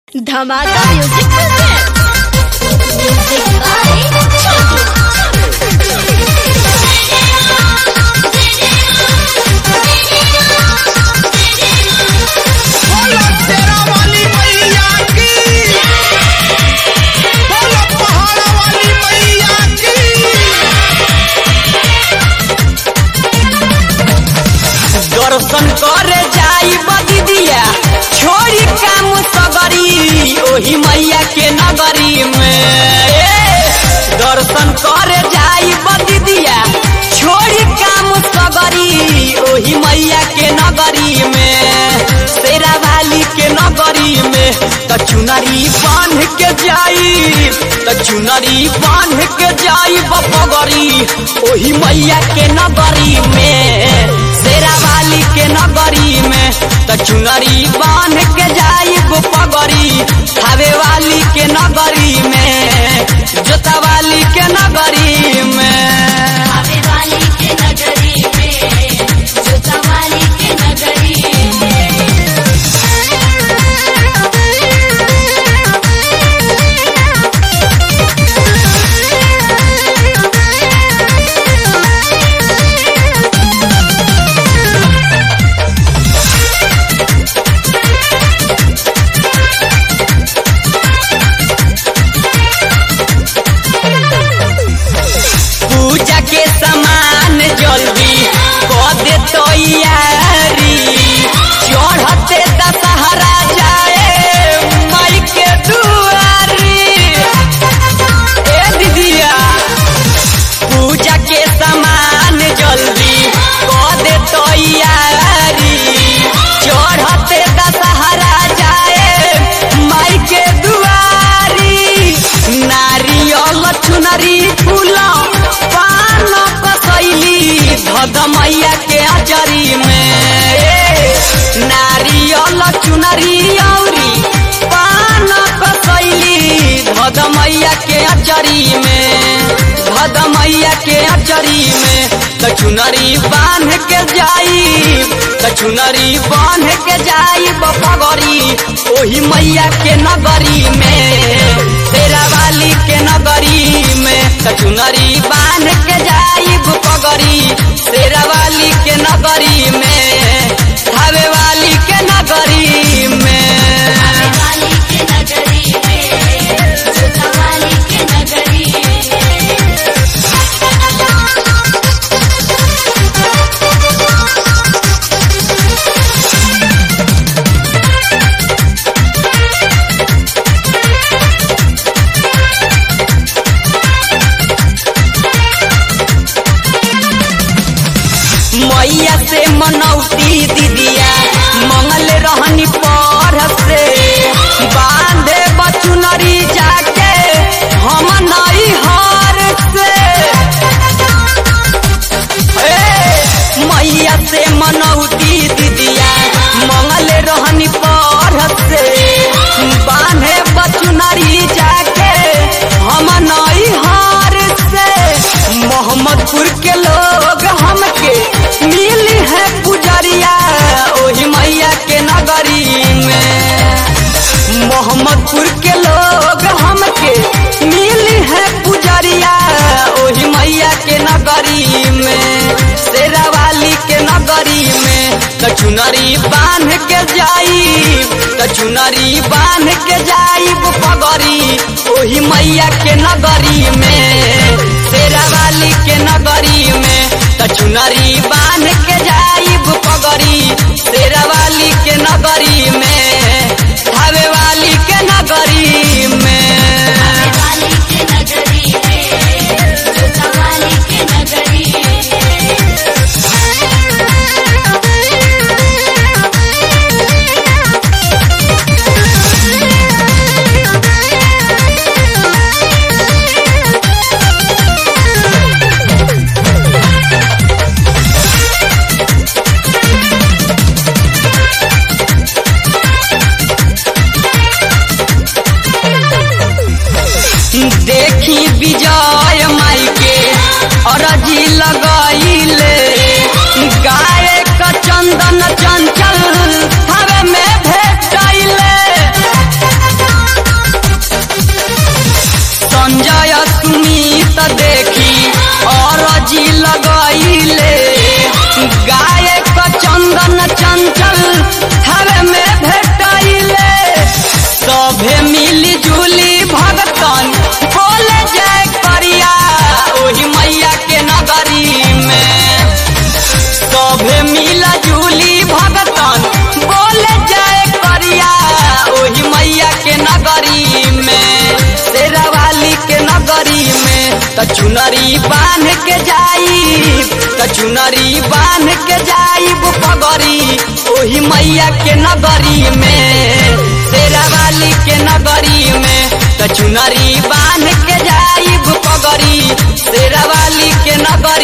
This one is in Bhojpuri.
धमाका म्यूजिक प्रेजेंट म्यूजिक बाय बोलो शेरा वाली मैया की बोलो पहाड़ा वाली मैया की दर्शन करे जाई बदिदिया छोड़ी काम सगरी ओही मैया के नगरी में ए, दर्शन करे जाई बदिदिया छोड़ी काम सगरी ओही मैया के नगरी में शेरा वाली के नगरी में त चुनरी बांध के जाई त चुनरी बांध के जाई बपगरी ओही मैया के नगरी में शेरा वाली के नगरी में त चुनरी बांध के जाई पगरी खावे वाली के नगरी में जोता वाली के नगरी में आवे वाली के नगरी में जोता वाली के नगरी में पूजा के सामान जल्दी कर दे तैयारी चढ़ते दशहरा जाए माई के दुआरी ए दीदिया पूजा के सामान जल्दी कर दे तैयारी चढ़ते दशहरा जाए माई के दुआरी नारियल चुनरी फूल पान कसैली धद मैया के अचरी में ए, नारियल चुनरी औरी पान कसैली धद मैया के अचरी में धद मैया के अचरी में त चुनरी बांध के जाई त चुनरी बांध के जाई बपगरी ओही मैया के नगरी में तेरा वाली के नगरी में त चुनरी बांध के जाई बपगरी तेरा वाली के नगरी में धावे वाली के नगरी में आवे वाली के नगरी में जोता वाली के नगरी में मैया से मनौती दीदिया मंगल रहनी पर से बांधे बचुनरी जाके हम नई हार से ए, मैया से मनौती दीदिया मंगल रहनी पर से बांधे बचुनरी जाके हम नई हार से मोहम्मदपुर के लोग हमके मिली है पुजरिया ओही मैया के नगरी में मोहम्मदपुर के लोग हमके मिली है पुजरिया ओही मैया के नगरी में शेरा वाली के नगरी में त चुनरी बांध के जाई त चुनरी बांध के जाई पगरी ओही मैया के नगरी में शेरा वाली के नगरी में त चुनरी बांध के जाई पगरी शेरा वाली के नगरी में धावे वाली के नगरी में आवे वाली के नगरी में जोता वाली के नगरी में देखी विजय माई के अरजी लगाइले गाय का चंदन चंचल हवे में भेटाइले त चुनरी बांध के जाई त चुनरी बांध के जाईब पगरी ओही मैया के नगरी में शेरा वाली के नगरी में त चुनरी बांध के जाईब पगरी शेरा वाली के नगरी